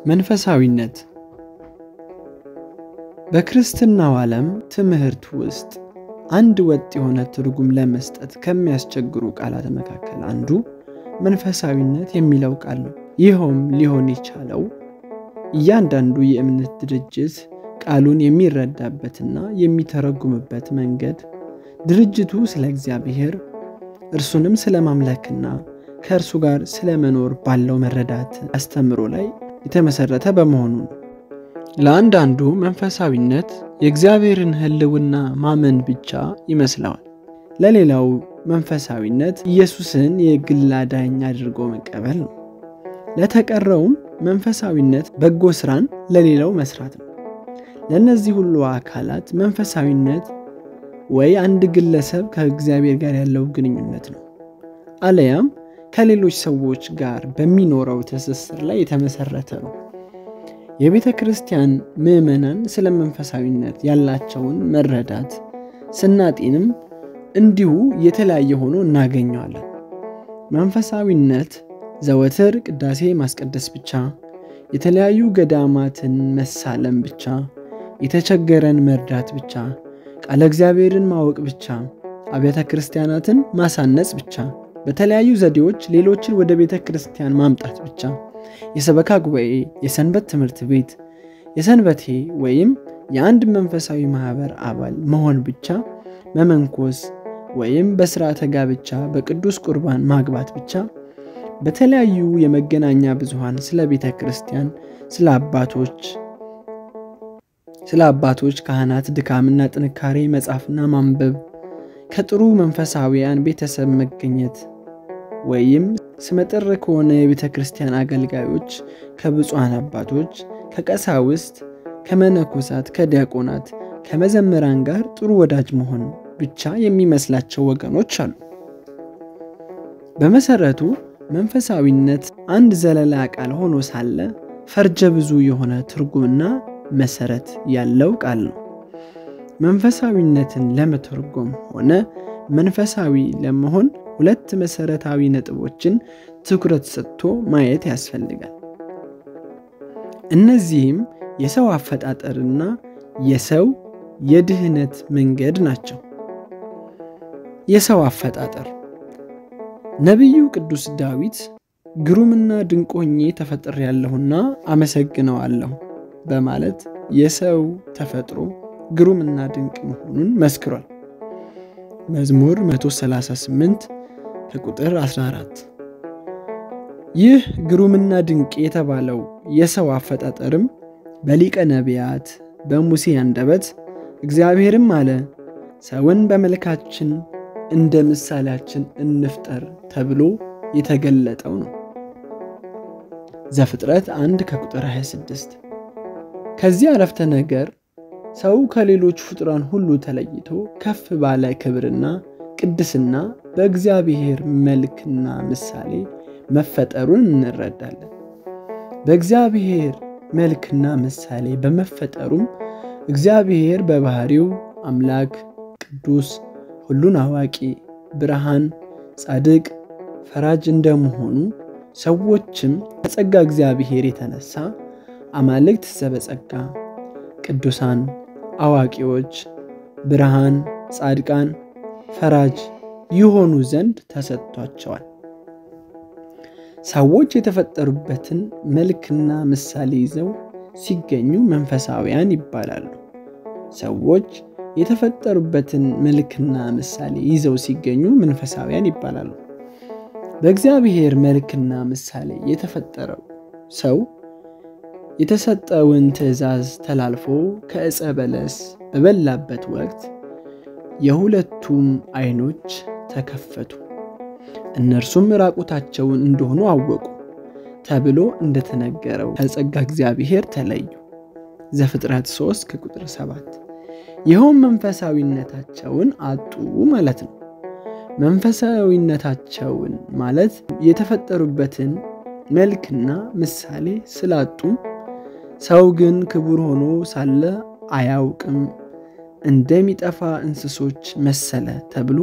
መንፈሳዊነት በክርስትናው ዓለም ትምህርት ውስጥ አንድ ወጥ የሆነ ትርጉም ለመስጠት ከሚያስቸግሩ ቃላት መካከል አንዱ መንፈሳዊነት የሚለው ቃል ነው። ይኸውም ሊሆን የቻለው እያንዳንዱ የእምነት ድርጅት ቃሉን የሚረዳበትና የሚተረጉምበት መንገድ ድርጅቱ ስለ እግዚአብሔር እርሱንም ስለ ማምለክና ከእርሱ ጋር ስለ መኖር ባለው መረዳት አስተምሮ ላይ የተመሰረተ በመሆኑ ነው። ለአንዳንዱ መንፈሳዊነት የእግዚአብሔርን ሕልውና ማመን ብቻ ይመስለዋል። ለሌላው መንፈሳዊነት ኢየሱስን የግል አዳኝ አድርጎ መቀበል ነው። ለተቀረውም መንፈሳዊነት በጎ ስራን ለሌላው መስራት ነው። ለእነዚህ ሁሉ አካላት መንፈሳዊነት ወይ አንድ ግለሰብ ከእግዚአብሔር ጋር ያለው ግንኙነት ነው፣ አለያም ከሌሎች ሰዎች ጋር በሚኖረው ትስስር ላይ የተመሰረተ ነው። የቤተ ክርስቲያን ምዕመናን ስለ መንፈሳዊነት ያላቸውን መረዳት ስናጤንም እንዲሁ የተለያየ ሆኖ እናገኘዋለን። መንፈሳዊነት ዘወትር ቅዳሴ ማስቀደስ ብቻ፣ የተለያዩ ገዳማትን መሳለም ብቻ፣ የተቸገረን መርዳት ብቻ፣ ቃለ እግዚአብሔርን ማወቅ ብቻ፣ አብያተ ክርስቲያናትን ማሳነጽ ብቻ፣ በተለያዩ ዘዴዎች ሌሎችን ወደ ቤተ ክርስቲያን ማምጣት ብቻ፣ የሰበካ ጉባኤ፣ የሰንበት ትምህርት ቤት፣ የሰንበቴ ወይም የአንድ መንፈሳዊ ማኅበር አባል መሆን ብቻ፣ መመንኮስ ወይም በሥርዓተ ጋብቻ በቅዱስ ቁርባን ማግባት ብቻ በተለያዩ የመገናኛ ብዙሃን ስለ ቤተ ክርስቲያን፣ ስለ አባቶች ስለ አባቶች ካህናት ድካምና ጥንካሬ መጻፍና ማንበብ፣ ከጥሩ መንፈሳዊያን ቤተሰብ መገኘት ወይም ስመጥር ከሆነ የቤተ ክርስቲያን አገልጋዮች፣ ከብፁዓን አባቶች፣ ከቀሳውስት፣ ከመነኮሳት፣ ከዲያቆናት፣ ከመዘምራን ጋር ጥሩ ወዳጅ መሆን ብቻ የሚመስላቸው ወገኖች አሉ። በመሰረቱ መንፈሳዊነት አንድ ዘለላ ቃል ሆኖ ሳለ ፈርጀ ብዙ የሆነ ትርጉምና መሰረት ያለው ቃል ነው። መንፈሳዊነትን ለመተርጎም ሆነ መንፈሳዊ ለመሆን ሁለት መሰረታዊ ነጥቦችን ትኩረት ሰጥቶ ማየት ያስፈልጋል። እነዚህም የሰው አፈጣጠርና የሰው የድህነት መንገድ ናቸው። የሰው አፈጣጠር ነቢዩ ቅዱስ ዳዊት ግሩምና ድንቅ ሆኜ ተፈጥሬያለሁና አመሰግነዋለሁ በማለት የሰው ተፈጥሮ ግሩምና ድንቅ መሆኑን መስክሯል። መዝሙር 138 ከቁጥር 14። ይህ ግሩምና ድንቅ የተባለው የሰው አፈጣጠርም በሊቀ ነቢያት በሙሴ አንደበት እግዚአብሔርም አለ ሰውን በመልካችን እንደ ምሳሌያችን እንፍጠር ተብሎ የተገለጠው ነው። ዘፍጥረት 1 ከቁጥር 26። ከዚህ አረፍተ ነገር ሰው ከሌሎች ፍጡራን ሁሉ ተለይቶ ከፍ ባለ ክብርና ቅድስና በእግዚአብሔር መልክና ምሳሌ መፈጠሩን እንረዳለን። በእግዚአብሔር መልክና ምሳሌ በመፈጠሩም እግዚአብሔር በባህሪው አምላክ፣ ቅዱስ፣ ሁሉን አዋቂ፣ ብርሃን፣ ጻድቅ፣ ፈራጅ እንደመሆኑ ሰዎችም ከጸጋ እግዚአብሔር የተነሳ አማልክት ዘበጸጋ፣ ቅዱሳን፣ አዋቂዎች፣ ብርሃን፣ ጻድቃን፣ ፈራጅ ይሆኑ ዘንድ ተሰጥቷቸዋል። ሰዎች የተፈጠሩበትን መልክና ምሳሌ ይዘው ሲገኙ መንፈሳውያን ይባላሉ። ሰዎች የተፈጠሩበትን መልክና ምሳሌ ይዘው ሲገኙ መንፈሳውያን ይባላሉ። በእግዚአብሔር መልክና ምሳሌ የተፈጠረው ሰው የተሰጠውን ትእዛዝ ተላልፎ ከዕፀ በለስ በበላበት ወቅት የሁለቱም ዓይኖች ተከፈቱ፣ እነርሱም ራቁታቸውን እንደሆኑ አወቁ ተብሎ እንደተነገረው ከጸጋ እግዚአብሔር ተለዩ። ዘፍጥረት 3 ከቁጥር 7። ይኸውም መንፈሳዊነታቸውን አጡ ማለት ነው። መንፈሳዊነታቸውን ማለት የተፈጠሩበትን መልክና ምሳሌ ስላጡ ሰው ግን ክቡር ሆኖ ሳለ አያውቅም፣ እንደሚጠፋ እንስሶች መሰለ ተብሎ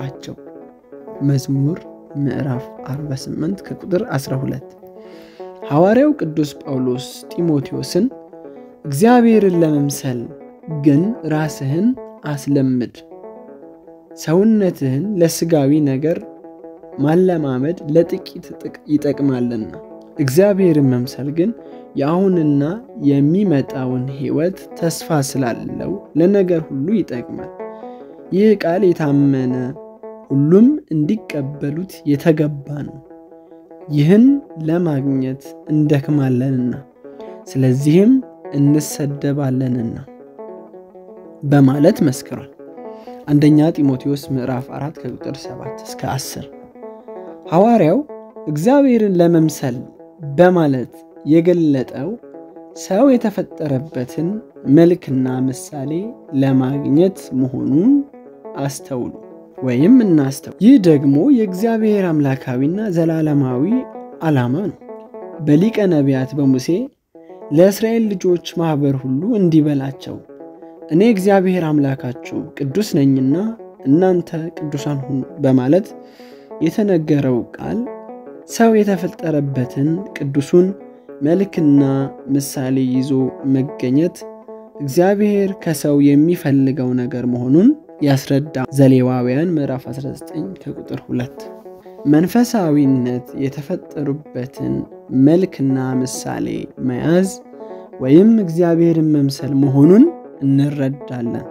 ተነገረባቸው። መዝሙር ምዕራፍ 48 ከቁጥር 12። ሐዋርያው ቅዱስ ጳውሎስ ጢሞቴዎስን እግዚአብሔርን ለመምሰል ግን ራስህን አስለምድ፣ ሰውነትህን ለሥጋዊ ነገር ማለማመድ ለጥቂት ይጠቅማልና እግዚአብሔርን መምሰል ግን የአሁንና የሚመጣውን ሕይወት ተስፋ ስላለው ለነገር ሁሉ ይጠቅማል። ይህ ቃል የታመነ ሁሉም እንዲቀበሉት የተገባ ነው። ይህን ለማግኘት እንደክማለንና ስለዚህም እንሰደባለንና በማለት መስክሯል። አንደኛ ጢሞቴዎስ ምዕራፍ 4 ከቁጥር 7 እስከ 10 ሐዋርያው እግዚአብሔርን ለመምሰል በማለት የገለጠው ሰው የተፈጠረበትን መልክና ምሳሌ ለማግኘት መሆኑን አስተውሉ ወይም እናስተውል። ይህ ደግሞ የእግዚአብሔር አምላካዊና ዘላለማዊ ዓላማ ነው። በሊቀ ነቢያት በሙሴ ለእስራኤል ልጆች ማኅበር ሁሉ እንዲህ በላቸው፣ እኔ እግዚአብሔር አምላካችሁ ቅዱስ ነኝና እናንተ ቅዱሳን ሁኑ በማለት የተነገረው ቃል ሰው የተፈጠረበትን ቅዱሱን መልክና ምሳሌ ይዞ መገኘት እግዚአብሔር ከሰው የሚፈልገው ነገር መሆኑን ያስረዳ። ዘሌዋውያን ምዕራፍ 19 ከቁጥር 2 መንፈሳዊነት የተፈጠሩበትን መልክና ምሳሌ መያዝ ወይም እግዚአብሔርን መምሰል መሆኑን እንረዳለን።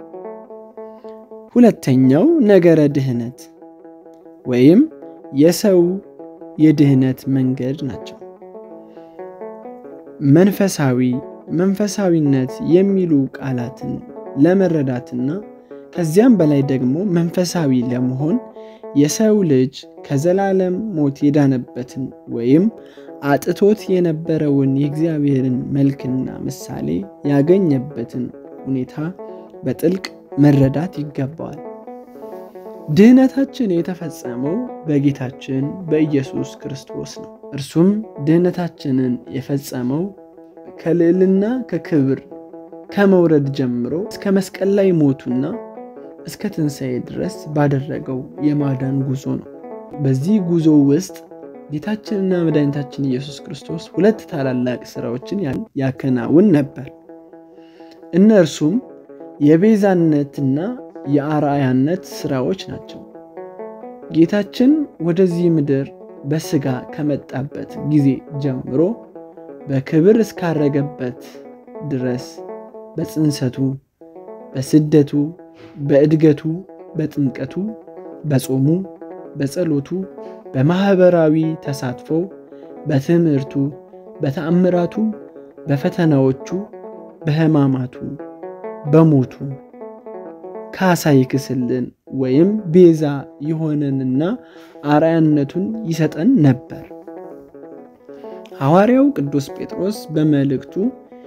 ሁለተኛው ነገረ ድህነት ወይም የሰው የድህነት መንገድ ናቸው። መንፈሳዊ መንፈሳዊነት የሚሉ ቃላትን ለመረዳትና ከዚያም በላይ ደግሞ መንፈሳዊ ለመሆን የሰው ልጅ ከዘላለም ሞት የዳነበትን ወይም አጥቶት የነበረውን የእግዚአብሔርን መልክና ምሳሌ ያገኘበትን ሁኔታ በጥልቅ መረዳት ይገባዋል። ድህነታችን የተፈጸመው በጌታችን በኢየሱስ ክርስቶስ ነው። እርሱም ድህነታችንን የፈጸመው ከልዕልና ከክብር ከመውረድ ጀምሮ እስከ መስቀል ላይ ሞቱና እስከ ትንሣኤ ድረስ ባደረገው የማዳን ጉዞ ነው። በዚህ ጉዞ ውስጥ ጌታችንና መድኃኒታችን ኢየሱስ ክርስቶስ ሁለት ታላላቅ ሥራዎችን ያከናውን ነበር። እነርሱም የቤዛነትና የአርአያነት ሥራዎች ናቸው። ጌታችን ወደዚህ ምድር በሥጋ ከመጣበት ጊዜ ጀምሮ በክብር እስካረገበት ድረስ በጽንሰቱ፣ በስደቱ፣ በእድገቱ፣ በጥምቀቱ፣ በጾሙ፣ በጸሎቱ፣ በማኅበራዊ ተሳትፎ፣ በትምህርቱ፣ በተአምራቱ፣ በፈተናዎቹ፣ በሕማማቱ፣ በሞቱ ካሳ ይክስልን ወይም ቤዛ ይሆነንና አርአያነቱን ይሰጠን ነበር። ሐዋርያው ቅዱስ ጴጥሮስ በመልእክቱ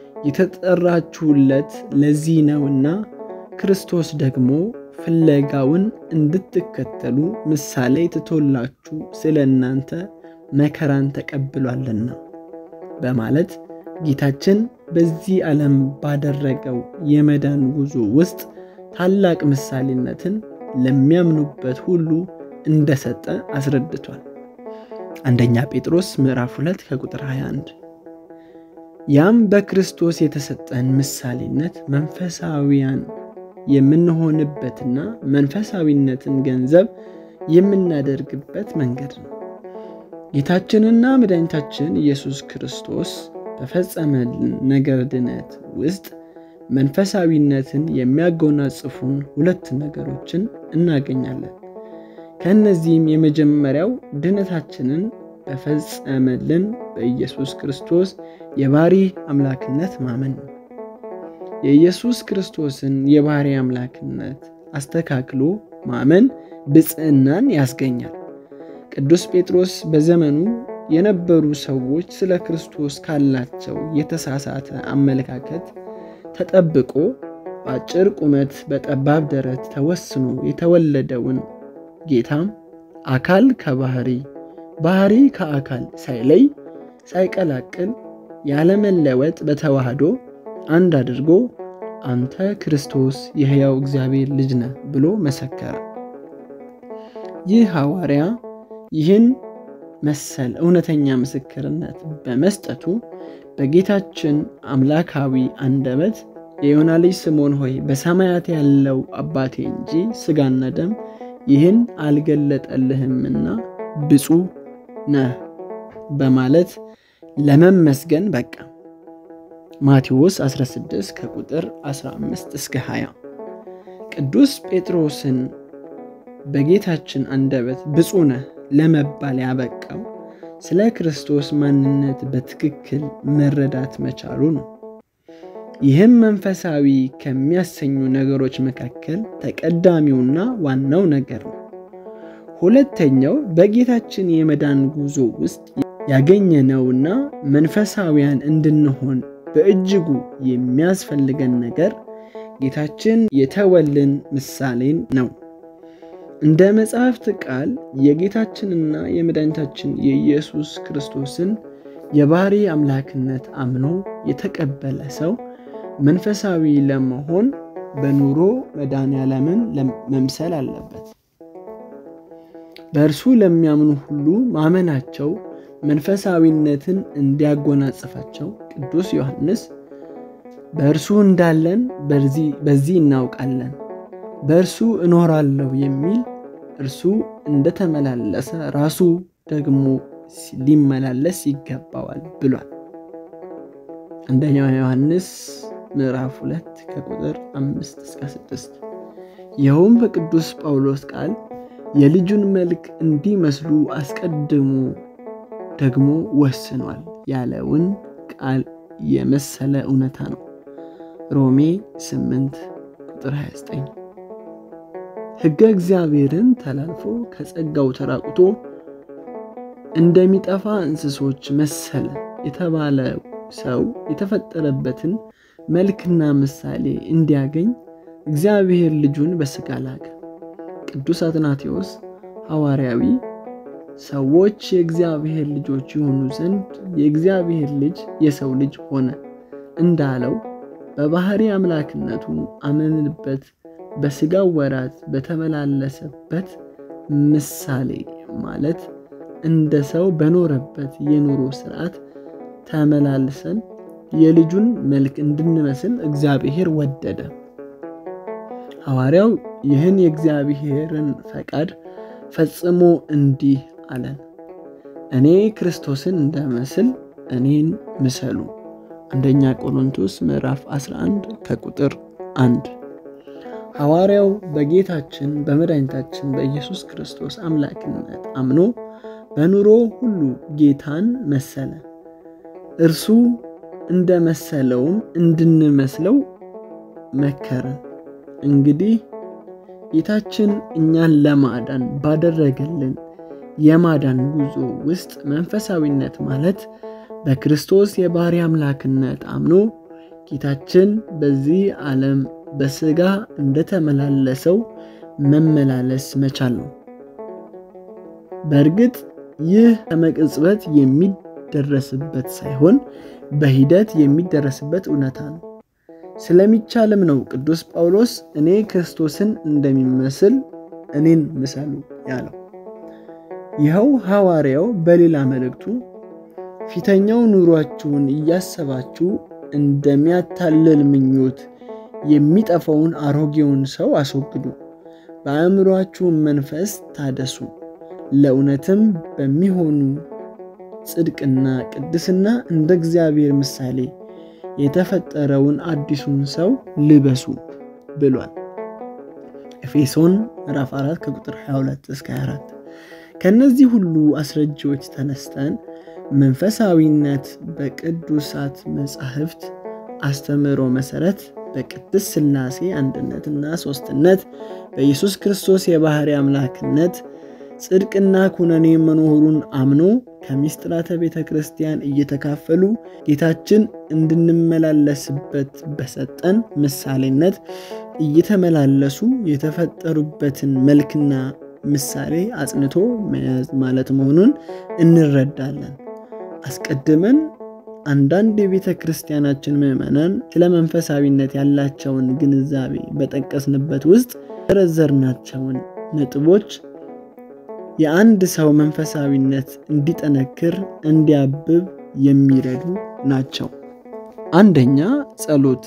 የተጠራችሁለት ለዚህ ነውና ክርስቶስ ደግሞ ፍለጋውን እንድትከተሉ ምሳሌ ትቶላችሁ ስለ እናንተ መከራን ተቀብሏልና በማለት ጌታችን በዚህ ዓለም ባደረገው የመዳን ጉዞ ውስጥ ታላቅ ምሳሌነትን ለሚያምኑበት ሁሉ እንደሰጠ አስረድቷል። አንደኛ ጴጥሮስ ምዕራፍ 2 ከቁጥር 21። ያም በክርስቶስ የተሰጠን ምሳሌነት መንፈሳዊያን የምንሆንበትና መንፈሳዊነትን ገንዘብ የምናደርግበት መንገድ ነው። ጌታችንና መድኃኒታችን ኢየሱስ ክርስቶስ በፈጸመልን ነገር ድነት ውስጥ መንፈሳዊነትን የሚያጎናጽፉን ሁለት ነገሮችን እናገኛለን። ከእነዚህም የመጀመሪያው ድነታችንን በፈጸመልን በኢየሱስ ክርስቶስ የባሕሪ አምላክነት ማመን ነው። የኢየሱስ ክርስቶስን የባሕሪ አምላክነት አስተካክሎ ማመን ብፅዕናን ያስገኛል። ቅዱስ ጴጥሮስ በዘመኑ የነበሩ ሰዎች ስለ ክርስቶስ ካላቸው የተሳሳተ አመለካከት ተጠብቆ በአጭር ቁመት በጠባብ ደረት ተወስኖ የተወለደውን ጌታም አካል ከባሕሪ ባሕሪ ከአካል ሳይለይ ሳይቀላቅል ያለመለወጥ በተዋህዶ አንድ አድርጎ አንተ ክርስቶስ የሕያው እግዚአብሔር ልጅ ነህ ብሎ መሰከረ። ይህ ሐዋርያ ይህን መሰል እውነተኛ ምስክርነት በመስጠቱ በጌታችን አምላካዊ አንደበት የዮና ልጅ ስምዖን ሆይ በሰማያት ያለው አባቴ እንጂ ሥጋና ደም ይህን አልገለጠልህምና ብፁዕ ነህ በማለት ለመመስገን በቃ። ማቴዎስ 16 ከቁጥር 15 እስከ 20 ቅዱስ ጴጥሮስን በጌታችን አንደበት ብፁዕ ነህ ለመባል ያበቃው ስለ ክርስቶስ ማንነት በትክክል መረዳት መቻሉ ነው። ይህም መንፈሳዊ ከሚያሰኙ ነገሮች መካከል ተቀዳሚውና ዋናው ነገር ነው። ሁለተኛው በጌታችን የመዳን ጉዞ ውስጥ ያገኘነውና መንፈሳዊያን እንድንሆን በእጅጉ የሚያስፈልገን ነገር ጌታችን የተወልን ምሳሌን ነው። እንደ መጽሐፍት ቃል የጌታችንና የመድኃኒታችን የኢየሱስ ክርስቶስን የባህሪ አምላክነት አምኖ የተቀበለ ሰው መንፈሳዊ ለመሆን በኑሮ መድኃኔዓለምን መምሰል አለበት። በእርሱ ለሚያምኑ ሁሉ ማመናቸው መንፈሳዊነትን እንዲያጎናጽፋቸው ቅዱስ ዮሐንስ በእርሱ እንዳለን በዚህ እናውቃለን፣ በእርሱ እኖራለሁ የሚል እርሱ እንደተመላለሰ ራሱ ደግሞ ሊመላለስ ይገባዋል ብሏል። አንደኛው ዮሐንስ ምዕራፍ 2 ከቁጥር 5 እስከ 6። ይኸውም በቅዱስ ጳውሎስ ቃል የልጁን መልክ እንዲመስሉ አስቀድሞ ደግሞ ወስኗል ያለውን ቃል የመሰለ እውነታ ነው። ሮሜ 8 ቁጥር 29። ሕገ እግዚአብሔርን ተላልፎ ከጸጋው ተራቁቶ እንደሚጠፋ እንስሶች መሰለ የተባለ ሰው የተፈጠረበትን መልክና ምሳሌ እንዲያገኝ እግዚአብሔር ልጁን በሥጋ ላከ። ቅዱስ አትናቴዎስ ሐዋርያዊ ሰዎች የእግዚአብሔር ልጆች የሆኑ ዘንድ የእግዚአብሔር ልጅ የሰው ልጅ ሆነ እንዳለው በባህሪ አምላክነቱ አመንበት በሥጋው ወራት በተመላለሰበት ምሳሌ ማለት እንደ ሰው በኖረበት የኑሮ ስርዓት ተመላልሰን የልጁን መልክ እንድንመስል እግዚአብሔር ወደደ። ሐዋርያው ይህን የእግዚአብሔርን ፈቃድ ፈጽሞ እንዲህ አለን፣ እኔ ክርስቶስን እንደመስል እኔን ምሰሉ። አንደኛ ቆሮንቶስ ምዕራፍ 11 ከቁጥር 1። ሐዋርያው በጌታችን በመድኃኒታችን በኢየሱስ ክርስቶስ አምላክነት አምኖ በኑሮ ሁሉ ጌታን መሰለ። እርሱ እንደመሰለውም እንድንመስለው መከረን። እንግዲህ ጌታችን እኛን ለማዳን ባደረገልን የማዳን ጉዞ ውስጥ መንፈሳዊነት ማለት በክርስቶስ የባህሪ አምላክነት አምኖ ጌታችን በዚህ ዓለም በሥጋ እንደተመላለሰው መመላለስ መቻል ነው። በእርግጥ ይህ ከመቅጽበት የሚደረስበት ሳይሆን በሂደት የሚደረስበት እውነታ ነው። ስለሚቻልም ነው ቅዱስ ጳውሎስ እኔ ክርስቶስን እንደሚመስል እኔን ምሰሉ ያለው። ይኸው ሐዋርያው በሌላ መልእክቱ ፊተኛው ኑሯችሁን እያሰባችሁ እንደሚያታልል ምኞት የሚጠፋውን አሮጌውን ሰው አስወግዱ፣ በአእምሯችሁም መንፈስ ታደሱ፣ ለእውነትም በሚሆኑ ጽድቅና ቅድስና እንደ እግዚአብሔር ምሳሌ የተፈጠረውን አዲሱን ሰው ልበሱ ብሏል። ኤፌሶን ምዕራፍ 4 ከቁጥር 22 እስከ 24። ከእነዚህ ሁሉ አስረጂዎች ተነስተን መንፈሳዊነት በቅዱሳት መጻሕፍት አስተምህሮ መሠረት በቅድስት ሥላሴ አንድነትና ሦስትነት በኢየሱስ ክርስቶስ የባሕሪ አምላክነት ጽድቅና ኩነኔ መኖሩን አምኖ ከምስጢራተ ቤተ ክርስቲያን እየተካፈሉ ጌታችን እንድንመላለስበት በሰጠን ምሳሌነት እየተመላለሱ የተፈጠሩበትን መልክና ምሳሌ አጽንቶ መያዝ ማለት መሆኑን እንረዳለን። አስቀድመን አንዳንድ የቤተ ክርስቲያናችን ምዕመናን ስለ መንፈሳዊነት ያላቸውን ግንዛቤ በጠቀስንበት ውስጥ የዘረዘርናቸውን ነጥቦች የአንድ ሰው መንፈሳዊነት እንዲጠነክር እንዲያብብ የሚረዱ ናቸው። አንደኛ ጸሎት።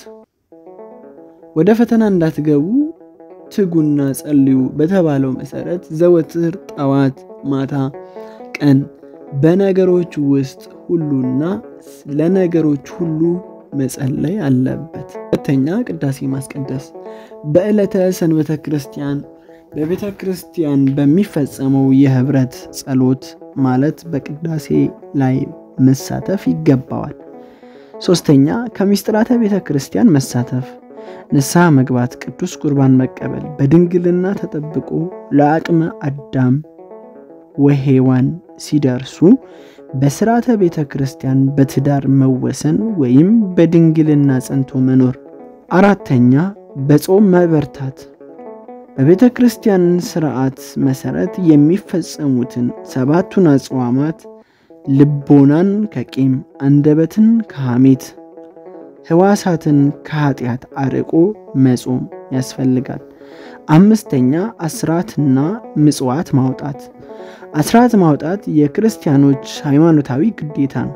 ወደ ፈተና እንዳትገቡ ትጉና ጸልዩ በተባለው መሰረት ዘወትር ጠዋት፣ ማታ፣ ቀን በነገሮች ውስጥ ሁሉና ለነገሮች ሁሉ መጸለይ አለበት። ሁለተኛ ቅዳሴ ማስቀደስ። በዕለተ ሰንበተ ክርስቲያን በቤተ ክርስቲያን በሚፈጸመው የህብረት ጸሎት ማለት በቅዳሴ ላይ መሳተፍ ይገባዋል። ሶስተኛ ከምስጢራተ ቤተ ክርስቲያን መሳተፍ፣ ንስሐ መግባት፣ ቅዱስ ቁርባን መቀበል፣ በድንግልና ተጠብቆ ለአቅመ አዳም ወሔዋን ሲደርሱ በስርዓተ ቤተ ክርስቲያን በትዳር መወሰን ወይም በድንግልና ጸንቶ መኖር። አራተኛ በጾም መበርታት በቤተ ክርስቲያን ስርዓት መሰረት የሚፈጸሙትን ሰባቱን አጽዋማት ልቦናን ከቂም፣ አንደበትን ከሐሜት፣ ህዋሳትን ከኃጢአት አርቆ መጾም ያስፈልጋል። አምስተኛ አስራትና ምጽዋት ማውጣት። አስራት ማውጣት የክርስቲያኖች ሃይማኖታዊ ግዴታ ነው።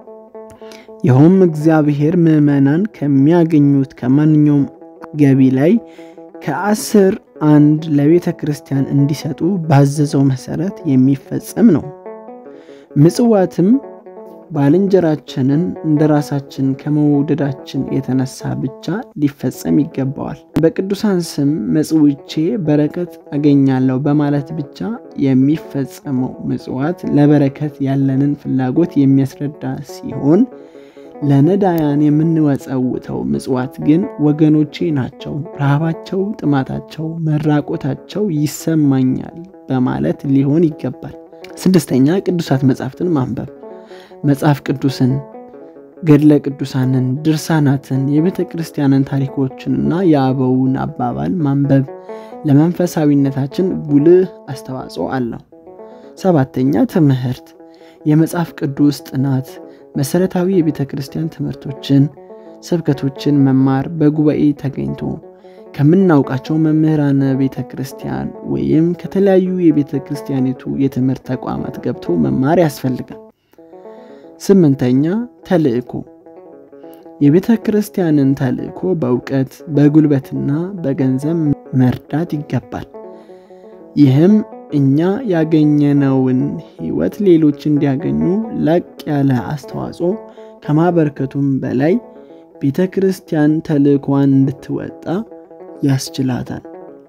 ይኸውም እግዚአብሔር ምዕመናን ከሚያገኙት ከማንኛውም ገቢ ላይ ከአስር አንድ ለቤተ ክርስቲያን እንዲሰጡ ባዘዘው መሰረት የሚፈጸም ነው። ምጽዋትም ባልንጀራችንን እንደ ራሳችን ከመውደዳችን የተነሳ ብቻ ሊፈጸም ይገባዋል። በቅዱሳን ስም መጽውቼ በረከት አገኛለሁ በማለት ብቻ የሚፈጸመው ምጽዋት ለበረከት ያለንን ፍላጎት የሚያስረዳ ሲሆን ለነዳያን የምንወጸውተው ምጽዋት ግን ወገኖቼ ናቸው፣ ረሃባቸው፣ ጥማታቸው፣ መራቆታቸው ይሰማኛል በማለት ሊሆን ይገባል። ስድስተኛ ቅዱሳት መጻሕፍትን ማንበብ መጽሐፍ ቅዱስን፣ ገድለ ቅዱሳንን፣ ድርሳናትን፣ የቤተ ክርስቲያንን ታሪኮችንና የአበውን አባባል ማንበብ ለመንፈሳዊነታችን ጉልህ አስተዋጽኦ አለው። ሰባተኛ ትምህርት፣ የመጽሐፍ ቅዱስ ጥናት፣ መሰረታዊ የቤተ ክርስቲያን ትምህርቶችን፣ ስብከቶችን መማር፣ በጉባኤ ተገኝቶ ከምናውቃቸው መምህራነ ቤተ ክርስቲያን ወይም ከተለያዩ የቤተ ክርስቲያኒቱ የትምህርት ተቋማት ገብቶ መማር ያስፈልጋል። ስምንተኛ ተልእኮ የቤተ ክርስቲያንን ተልእኮ በእውቀት በጉልበትና በገንዘብ መርዳት ይገባል። ይህም እኛ ያገኘነውን ሕይወት ሌሎች እንዲያገኙ ላቅ ያለ አስተዋጽኦ ከማበርከቱም በላይ ቤተ ክርስቲያን ተልእኮዋን እንድትወጣ ያስችላታል።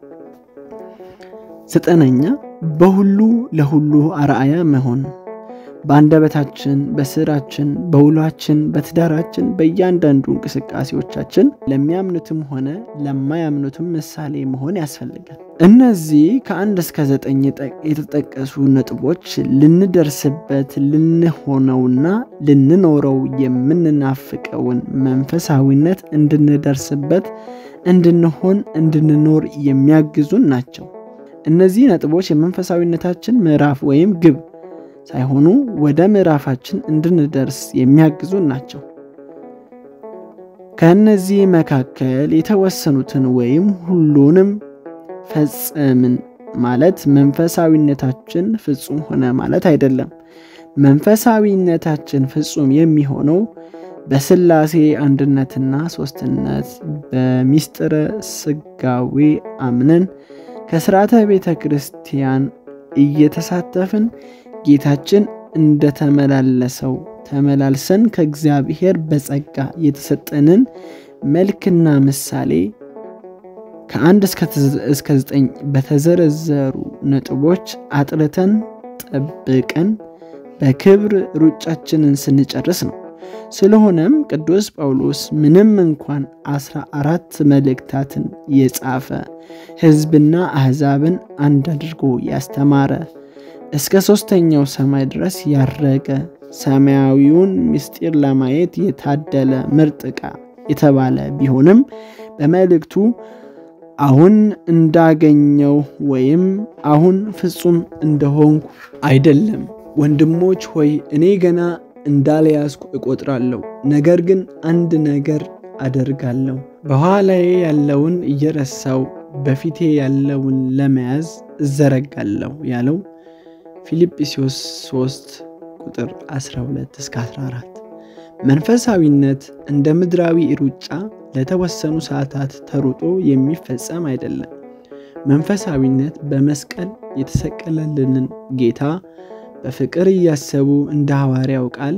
ዘጠነኛ በሁሉ ለሁሉ አርአያ መሆን በአንደበታችን፣ በስራችን፣ በውሏችን፣ በትዳራችን፣ በእያንዳንዱ እንቅስቃሴዎቻችን ለሚያምኑትም ሆነ ለማያምኑትም ምሳሌ መሆን ያስፈልጋል። እነዚህ ከአንድ እስከ ዘጠኝ የተጠቀሱ ነጥቦች ልንደርስበት ልንሆነውና ልንኖረው የምንናፍቀውን መንፈሳዊነት እንድንደርስበት፣ እንድንሆን፣ እንድንኖር የሚያግዙን ናቸው። እነዚህ ነጥቦች የመንፈሳዊነታችን ምዕራፍ ወይም ግብ ሳይሆኑ ወደ ምዕራፋችን እንድንደርስ የሚያግዙን ናቸው። ከእነዚህ መካከል የተወሰኑትን ወይም ሁሉንም ፈጸምን ማለት መንፈሳዊነታችን ፍጹም ሆነ ማለት አይደለም። መንፈሳዊነታችን ፍጹም የሚሆነው በሥላሴ አንድነትና ሦስትነት በሚስጥረ ሥጋዌ አምነን ከሥርዓተ ቤተ ክርስቲያን እየተሳተፍን ጌታችን እንደተመላለሰው ተመላልሰን ከእግዚአብሔር በጸጋ የተሰጠንን መልክና ምሳሌ ከአንድ እስከ ዘጠኝ በተዘረዘሩ ነጥቦች አጥርተን ጠብቀን በክብር ሩጫችንን ስንጨርስ ነው። ስለሆነም ቅዱስ ጳውሎስ ምንም እንኳን አስራ አራት መልእክታትን የጻፈ ሕዝብና አሕዛብን አንድ አድርጎ ያስተማረ እስከ ሦስተኛው ሰማይ ድረስ ያረገ ሰማያዊውን ምስጢር ለማየት የታደለ ምርጥ ዕቃ የተባለ ቢሆንም በመልእክቱ አሁን እንዳገኘው ወይም አሁን ፍጹም እንደሆንኩ አይደለም። ወንድሞች ሆይ እኔ ገና እንዳልያዝኩ እቆጥራለሁ። ነገር ግን አንድ ነገር አደርጋለሁ፣ በኋላዬ ያለውን እየረሳው በፊቴ ያለውን ለመያዝ እዘረጋለሁ ያለው ፊልጵስዩስ 3 ቁጥር 12 እስከ 14። መንፈሳዊነት እንደ ምድራዊ ሩጫ ለተወሰኑ ሰዓታት ተሩጦ የሚፈጸም አይደለም። መንፈሳዊነት በመስቀል የተሰቀለልንን ጌታ በፍቅር እያሰቡ እንደ ሐዋርያው ቃል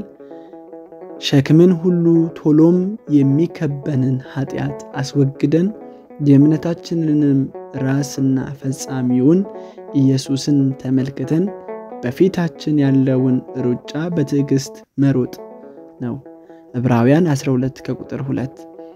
ሸክምን ሁሉ ቶሎም የሚከበንን ኃጢአት አስወግደን የእምነታችንንም ራስና ፈጻሚውን ኢየሱስን ተመልክተን በፊታችን ያለውን ሩጫ በትዕግሥት መሮጥ ነው። ዕብራውያን 12 ከቁጥር 2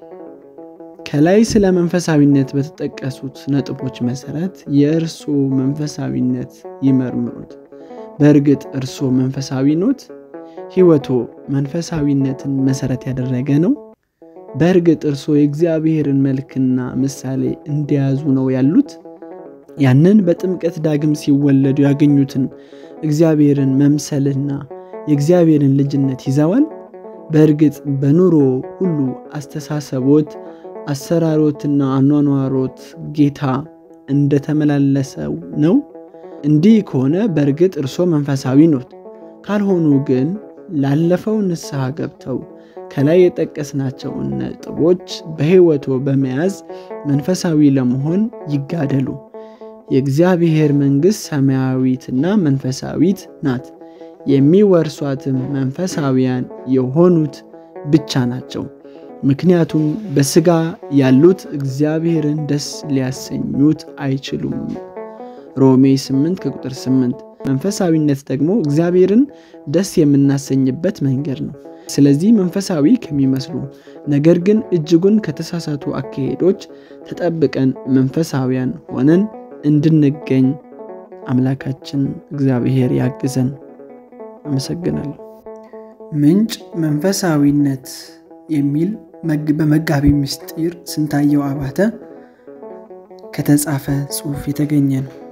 ከላይ ስለ መንፈሳዊነት በተጠቀሱት ነጥቦች መሠረት የእርሶ መንፈሳዊነት ይመርምሩት። በእርግጥ እርሶ መንፈሳዊ ኖት? ሕይወቶ መንፈሳዊነትን መሠረት ያደረገ ነው? በእርግጥ እርሶ የእግዚአብሔርን መልክና ምሳሌ እንደያዙ ነው ያሉት? ያንን በጥምቀት ዳግም ሲወለዱ ያገኙትን እግዚአብሔርን መምሰልና የእግዚአብሔርን ልጅነት ይዘዋል? በእርግጥ በኑሮ ሁሉ አስተሳሰቦት፣ አሰራሮትና አኗኗሮት ጌታ እንደተመላለሰው ነው? እንዲህ ከሆነ በእርግጥ እርሶ መንፈሳዊ ኖት። ካልሆኑ ግን ላለፈው ንስሐ ገብተው ከላይ የጠቀስናቸውን ነጥቦች በሕይወቶ በመያዝ መንፈሳዊ ለመሆን ይጋደሉ። የእግዚአብሔር መንግሥት ሰማያዊትና መንፈሳዊት ናት። የሚወርሷትም መንፈሳዊያን የሆኑት ብቻ ናቸው። ምክንያቱም በሥጋ ያሉት እግዚአብሔርን ደስ ሊያሰኙት አይችሉም። ሮሜ 8 ከቁጥር 8። መንፈሳዊነት ደግሞ እግዚአብሔርን ደስ የምናሰኝበት መንገድ ነው። ስለዚህ መንፈሳዊ ከሚመስሉ ነገር ግን እጅጉን ከተሳሳቱ አካሄዶች ተጠብቀን መንፈሳዊያን ሆነን እንድንገኝ አምላካችን እግዚአብሔር ያግዘን። አመሰግናለሁ። ምንጭ መንፈሳዊነት የሚል በመጋቢ ምስጢር ስንታየው አባተ ከተጻፈ ጽሑፍ የተገኘ ነው።